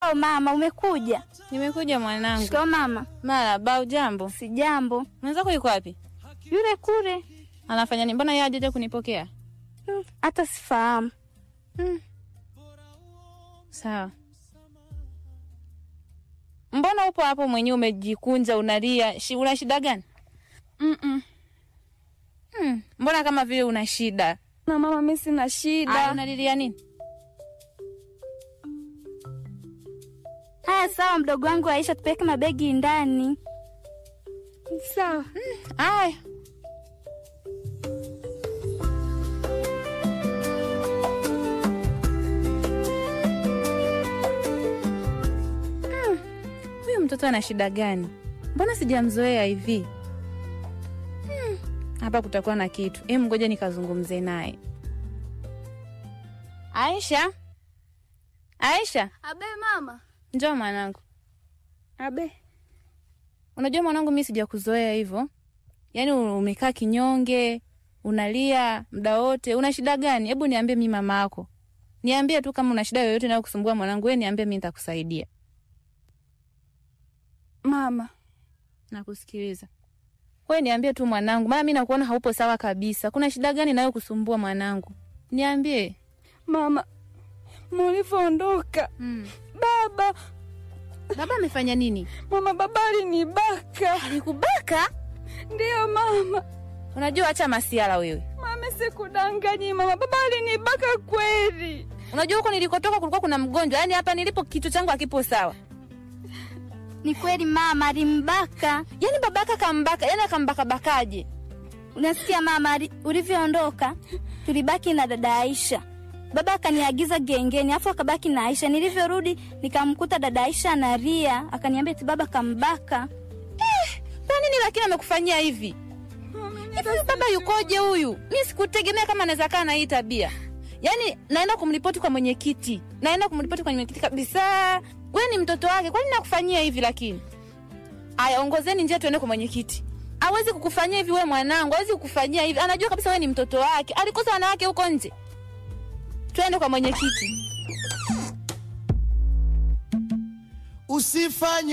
Shikao mama, umekuja? Nimekuja mwanangu. Shikao mama. Marahaba, ujambo? Si jambo. Mwenzako yuko wapi? Yule kule. Anafanya nini? Mbona yeye hajaja kunipokea? Hmm, Hata sifahamu. Hmm. Sawa. Mbona upo hapo mwenyewe umejikunja unalia? Shi, una shida gani? Mm-mm. Hmm. Mbona kama vile una shida? Na mama, mimi sina Aya, shida. unalilia nini? Haya, sawa mdogo wangu Aisha, tupeleke mabegi ndani. Sawa. Aya. Hmm. Huyu mtoto ana shida gani? Mbona sijamzoea hivi? Hmm. Hapa kutakuwa na kitu. Em, ngoja nikazungumze naye. Aisha, Aisha, Abe mama. njoo mwanangu. Abe. Unajua mwanangu, mi sijakuzoea hivyo, yaani umekaa kinyonge, unalia muda wote. Una shida gani? Hebu niambie, mi mama yako, niambie tu kama una shida yoyote inayokusumbua mwanangu, wewe niambie, mi nitakusaidia. Mama. Nakusikiliza. Wewe niambie tu mwanangu, maana mi nakuona haupo sawa kabisa. Kuna shida gani inayokusumbua mwanangu? Niambie. Mama. Mulivyoondoka. Mm. Baba. Baba amefanya nini? Mama, baba alinibaka. Alikubaka? Ndiyo mama. Unajua, acha masiala wewe. Mama, sikudanganyi mama, baba alinibaka kweli. Unajua huko nilikotoka kulikuwa kuna mgonjwa, yaani hapa nilipo kichwa changu hakipo sawa. Ni kweli mama, alimbaka. Yaani babaka kambaka, yaani akambakabakaje? Unasikia mama, ali- ulivyoondoka tulibaki na dada Aisha. Baba akaniagiza gengeni, afu akabaki na Aisha. Nilivyorudi nikamkuta dada Aisha analia, akaniambia eti baba kambaka. Kwa nini lakini amekufanyia hivi? Hivi huyu baba yukoje huyu? Mi sikutegemea kama anaweza kaa na hii tabia. Yaani naenda kumripoti kwa mwenyekiti, naenda kumripoti kwa mwenyekiti kabisa. We ni mtoto wake, kwa nini nakufanyia hivi? Lakini aya, ongozeni njia tuende kwa mwenyekiti. Hawezi kukufanyia hivi we mwanangu, hawezi kukufanyia hivi. Anajua kabisa we ni mtoto wake, alikosa wanawake huko nje. Twende kwa mwenyekiti. Usifanye